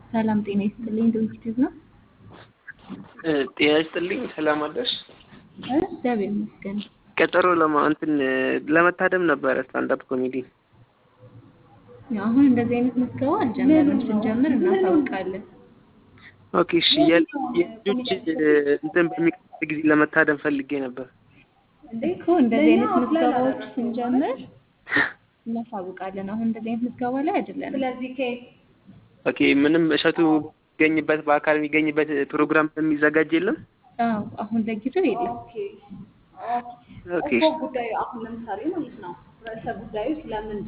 ሰላም ጤና ይስጥልኝ። ዶክቲቭ ነው። ጤና ይስጥልኝ። ሰላም አለሽ? እግዚአብሔር ይመስገን። ቀጠሮ ለማ እንትን ለመታደም ነበረ ስታንዳፕ ኮሜዲ። አሁን እንደዚህ አይነት ምዝገባ አልጀመርም። ስንጀምር እናሳውቃለን። ኦኬ እሺ። የልጆች እንትን በሚቀጥል ጊዜ ለመታደም ፈልጌ ነበር እኮ እንደዚህ አይነት ምዝገባዎች ስንጀምር እናሳውቃለን። አሁን እንደዚህ አይነት ምዝገባ ላይ አይደለንም። ኦኬ። ምንም እሸቱ የሚገኝበት በአካል የሚገኝበት ፕሮግራም የሚዘጋጅ የለም? አዎ፣ አሁን ለጊዜው የለም። ኦኬ እኮ ጉዳዩ አሁን ለምሳሌ ማለት ነው ርዕሰ ጉዳዩ ስለምን